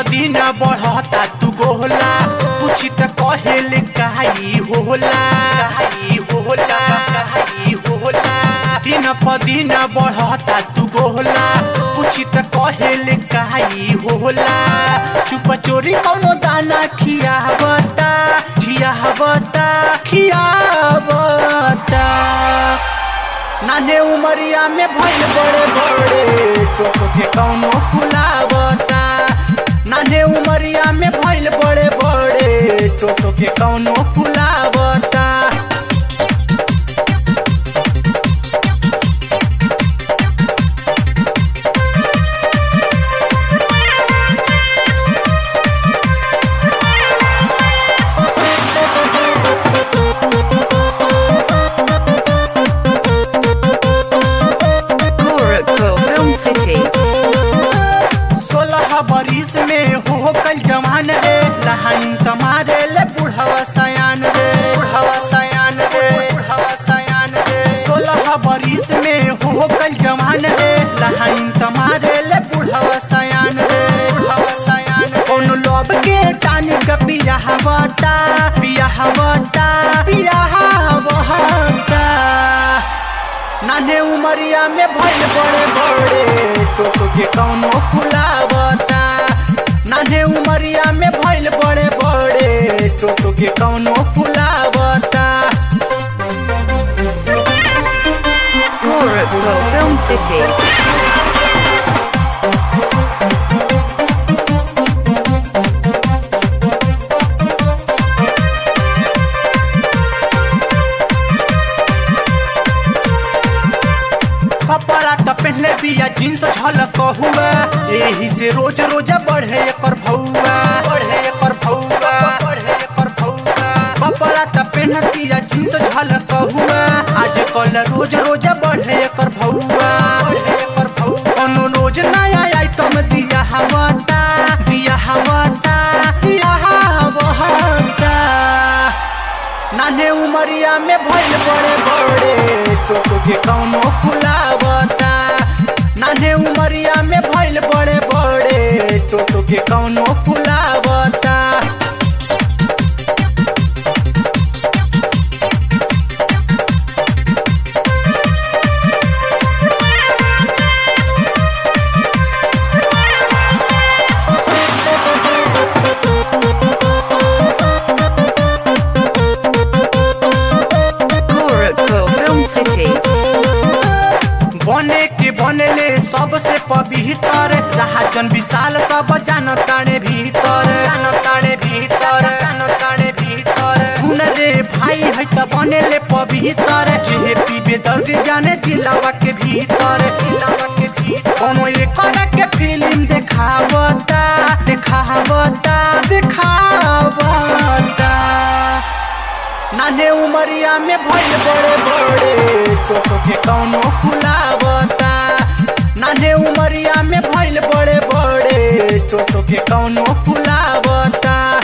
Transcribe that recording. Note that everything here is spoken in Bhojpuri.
दिन बढ़ता तू गोला पूछी त कहेले काई होला काई होला काई होला दिन प दिन बढ़ता तू गोला पूछी त कहेले काई होला चुप चोरी कौनो दाना खियावता खियावता खियावता नाने उमरिया में भइल बड़े बड़े टोटो के कौनो फुलावता नाने उमरिया में भइल बड़े बड़े टोटो के कौनो फुलावता Gorakhpur Film City. सोलह बरिस में हो कल जवान रे लहाइन तमारे ले बुढ़वा सयान रे बुढ़वा सयान रे बुढ़वा सयान रे सोलह बरिस में हो कल जवान रे लहाइन तमारे ले बुढ़वा सयान रे बुढ़वा सयान कोनो लोभ के टानी का पिया हवता पिया हवता पिया हवता नाने उमरिया में भइल बड़े बड़े टोटो के कौनो फुलावता नाने उमरिया में भइल बड़े बड़े टोटो के कौनो फुलावता Gorakhpur Film City. कपड़ा त पहले बिया जींस झलक हुआ एही से रोज रोज बढ़े एकर भौआ बढ़े एकर भौआ बढ़े एकर भौआ कपड़ा त पहनतिया जींस झलक हुआ आज कल रोज रोज बढ़े एकर भौआ बढ़े एकर भौआ कोनो रोज नया आइटम दिया हवता दिया हवता दिया हवता नाने उमरिया में भइल बड़े बड़े टोटो के कौनो फुलावता नाने उमरिया में भइल बड़े बड़े टोटो के कौनो फुलावता Gorakhpur Film City. बने के बनले सबसे पवित्र राजन विशाल सब जान ताणे भीतर जान ताणे भीतर जान ताणे भीतर सुन रे भाई है त बनले पवित्र जे पीबे दर्द जाने दिलावा के भीतर दिलावा के भीतर कोनो एक के फिल्म देखावता देखावता देखावता नाने उमरिया में भइल बड़े बड़े टोटो के कौनो फुलावता नाने उमरिया में भइल बड़े बड़े टोटो के कौनो फुलावता